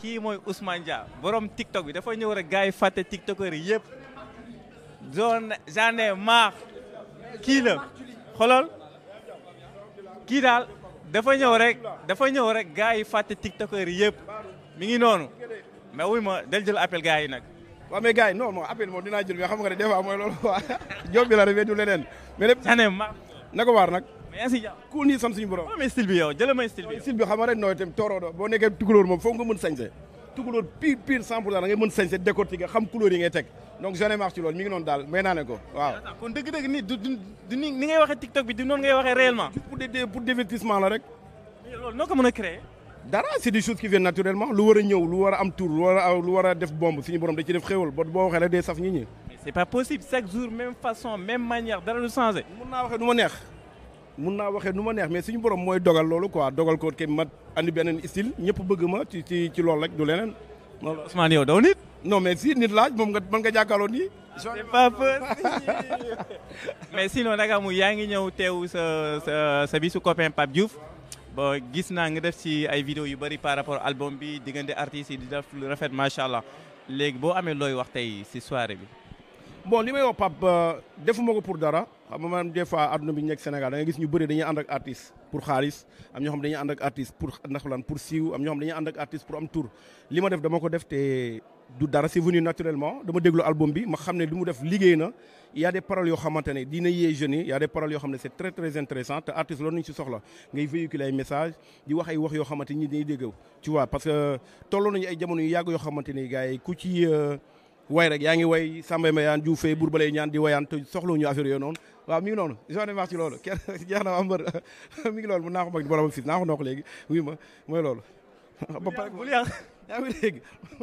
kii mooy Ousmane Dia borom TikTok bi dafa ñëw rek gars yi fàtte TikTokers yi yëpp j'en j'en ai marre kii la xolol kii daal dafa ñëw rek dafa ñëw rek gars yi fàtte TikTokers yi yëpp mi ngi noonu mais wuy ma del jël appel gars yi nag. waaw mais gars yi non non appel moom dinaa jël mais xam nga ne des fois mooy loolu quoi job bi la rek du leneen mais lépp j'en ai marre na ko waar nag mais yaa ngi si jàmm. ku nii sant suñu borom waaw mais style bi yow jëlee may style bi. style bi xam nga rek nooy itam tooroo do boo nekkee tukulóor moom foog nga mën sañse tukulóor pire pire 100 pour cent da ngay mën sañse décortiquer xam couleur yi ngay teg donc j'en ai marre ci loolu mi ngi noonu daal may naa ne ko waaw kon dëgg-dëgg ni du du du ni ni ngay waxee TikTok bi du noonu ngay waxee réellement. pour des pour divertissement la rek mais loolu noo ko mën a créer. dara c'est des choses qui viennent naturellement lu war a ñëw lu war a am tour lu war a lu war a def bombe suñu borom da ci def xéwal ba boo waxee rek day saf nit ñi mais c'est pas possible chaque jour même façon même manière dara du changé. mun naa waxee nu ma neex mun naa waxee nu ma neex mais suñu borom mooy dogal loolu quoi dogal ko ke ma andi beneen style ñëpp bëgg ma ci ci ci loolu rek du leneen loolu Ousmane yow doo nit. non mais si nit laaj moom nga mën nga jàkkaarloo nii c'est pas possible. mais sinon nag mu yaa ngi ñëw teew sa sa sa bisu copain Pape Diouf ba gis naa nga def ci ay vidéo yu bëri par rapport album bi diggante artistes yi di def lu rafet macha allah léegi boo amee looy wax tey ci soirée bi. bon li may wax Pape defuma ko pour dara xam nga man des fois adduna bi ñu nekk Sénégal da ngay gis ñu bëri dañuy ànd ak artiste pour xaalis am ñoo xam dañuy ànd ak artiste pour ndax lan pour siiw am ñoo xam dañuy ànd ak artiste pour am tour li ma def dama ko def te du dara c'est venu naturellement dama déglu album bi ma xam ne li mu def liggéey na il y a des paroles yoo xamante ne dina yee jeunes yi il y a des paroles yoo xam ne c'est très très intéressant te artiste loolu nañu ci soxla ngay véhiculer ay message di wax ay wax yoo xamante ni dañuy dégg tu vois parce que tolloo nañu ay jamono yu yàgg yoo xamante ni gars yi ku ci way rek yaa ngi way Samba Mayane Diouf Faye Bour Balay ñaan di wayaan te soxlawuñu affaire yooyu noonu waaw mi ngi noonu j'en ai marre ci loolu kenn jeex na am mbër mi ngi loolu mun naa ko mag di borom fis naa ko noo ko léegi oui ma mooy loolu ba pare bul yàq yaa ngi dégg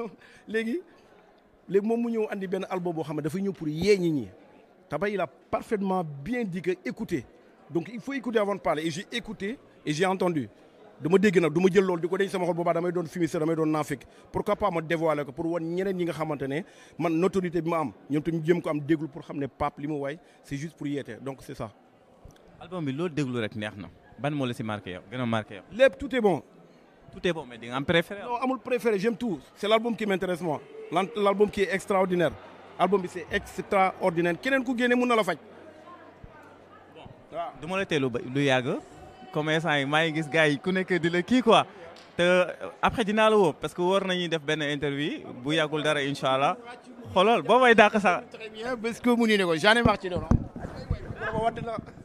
léegi léegi moom mu ñëw andi benn album boo xam ne dafay ñëw pour yee ñi ñi Taba il a parfaitement bien dit que écouter donc il faut écouter avant de parler et j'ai écouté et j'ai entendu dama dégg nag du ma jël loolu di ko denc sama xol boobaa damay doon fumiste damay doon naafik pourquoi pas ma dévoiler ko pour wan ñeneen ñi nga xamante ne man notoriété bi ma am ñoom tamit jëm ko am déglu pour xam ne Pape li mu waay c'est juste pour yeete donc c'est ça. album bi loolu déglu rek neex na ban moo la ci marqué yow gën a marqué yow. lépp tout est bon. tout est bon mais di nga am préféré. non amul préféré j'aime tout c'est l'album qui m'intéresse moi l'album qui est extraordinaire album bi c'est extraordinaire keneen ku génne mun na la faj. waaw du ma la teelu ba lu yàgg. commerçant yi maa ngi gis gars yi ku nekk di la kii quoi te après dinaa la woo parce que war nañuy def benn interview bu yàggul dara incha allah xoolal boo may dàq sax. très bien parce que mu nii ne ko j'en ai marre ci loolu.